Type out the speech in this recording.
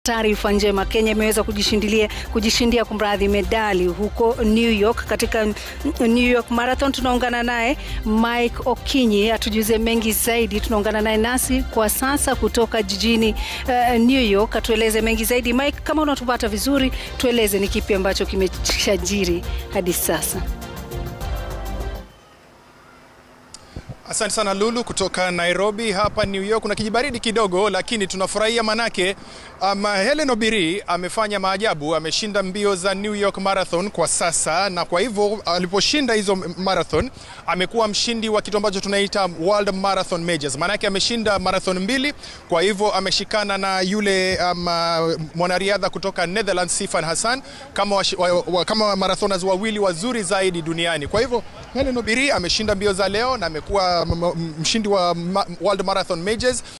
Taarifa njema, Kenya imeweza kujishindilia kujishindia kumradhi medali huko New York katika New York Marathon. Tunaungana naye Mike Okinyi atujuze mengi zaidi. Tunaungana naye nasi kwa sasa kutoka jijini uh, New York, atueleze mengi zaidi. Mike, kama unatupata vizuri, tueleze ni kipi ambacho kimeshajiri hadi sasa. Asante sana Lulu kutoka Nairobi. Hapa New York kuna kijibaridi kidogo, lakini tunafurahia manake um, Hellen Obiri amefanya maajabu, ameshinda mbio za New York Marathon kwa sasa, na kwa hivyo aliposhinda hizo marathon amekuwa mshindi wa kitu ambacho tunaita World Marathon Majors, maanake ameshinda marathon mbili. Kwa hivyo ameshikana na yule um, mwanariadha kutoka Netherlands Sifan Hassan kama, wa, wa, wa, kama marathoners wawili wazuri zaidi duniani. Kwa hivyo Hellen Obiri ameshinda mbio za leo na amekuwa mshindi wa World Marathon Majors